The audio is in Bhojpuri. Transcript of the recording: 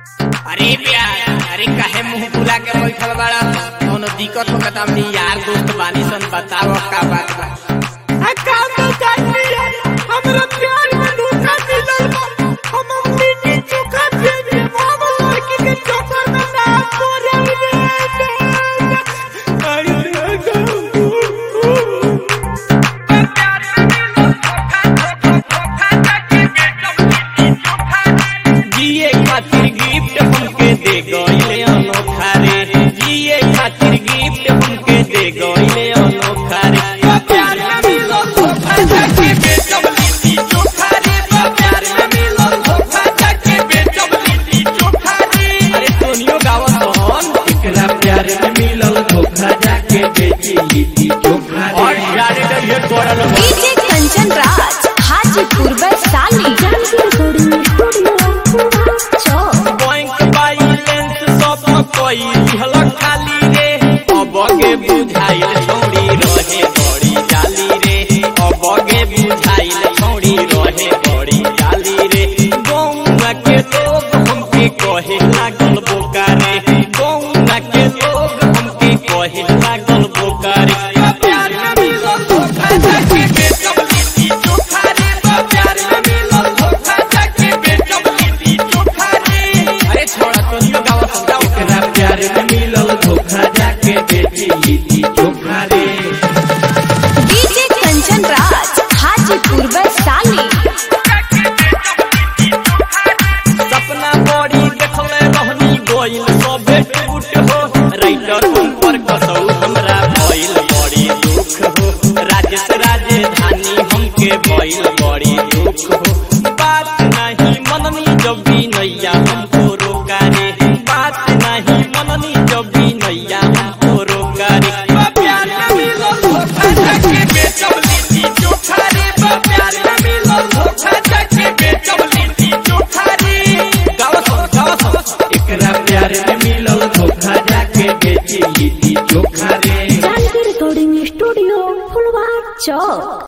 अरे प्यार अरे काहे मुंह फुला के बैठल बाड़ा कोनो दिक्कत होगा त हमनी यार दोस्त बानी सन बताओ का बात बा आ का बताई यार हमरा प्यार में धोखा मिलल बा हम मिट्टी चोखा भेजे हम लड़की के चोखा में ना करे रे अरे जिए खातिर गिफ्ट हमके दे गइले अनोखा रे जिए खातिर गिफ्ट हमके दे गइले अनोखा रे बा प्यार में मिलो धोखा जाके बेचब लिट्टी चोखा रे बा प्यार में मिलो धोखा जाके बेचब लिट्टी चोखा रे अरे सोनियो गावत हन एकरा प्यार में मिलल धोखा जाके बेची लिट्टी चोखा और रे जाने रहिए कोरल बा DJ Kanchan Raj Hajipur Vaishali bank balance सब कोई दिहल खाली रे अब के बुझाइल छौड़ी रहे बड़ी जाली रे अब के बुझाइल छौड़ी रहे बड़ी जाली रे गौवा के लोग हमके कहे लागल बोकारे गौवा के लोग हमके कहे लागल बोकारे प्यार में मिलल धोखा जाके बेचब लिट्टी चोखा रे बा प्यार में मिलल धोखा जाके बेचब लिट्टी चोखा रे अरे छोड़ा तो नियो गावा समझाओ एकरा प्यार में मिलल धोखा जाके बेची लिट्टी चोखा रे डीजे कंचन राज हाजीपुर वैशाली सपना बड़ी देखले रहनी गोइल सबे टूट हो राइटर ऊपर कसौ हमरा भइल बड़ी दुख हो राजेश राजधानी हमके भइल बड़ी दुख हो बात नहीं मननी जब भी नैया हमको रोका रे बात नहीं मननी जब भी नैया हमको रोका रे बा प्यार में मिलो धोखा जाके बेचब लिट्टी चोखा रे बा प्यार में मिलो धोखा जाके बेचब लिट्टी चोखा रे गावा सब गावा सब एकरा प्यार में मिलल धोखा जाके बेची लिट्टी चोखा रे रिकॉर्डिंग स्टूडियो फुलवार चौक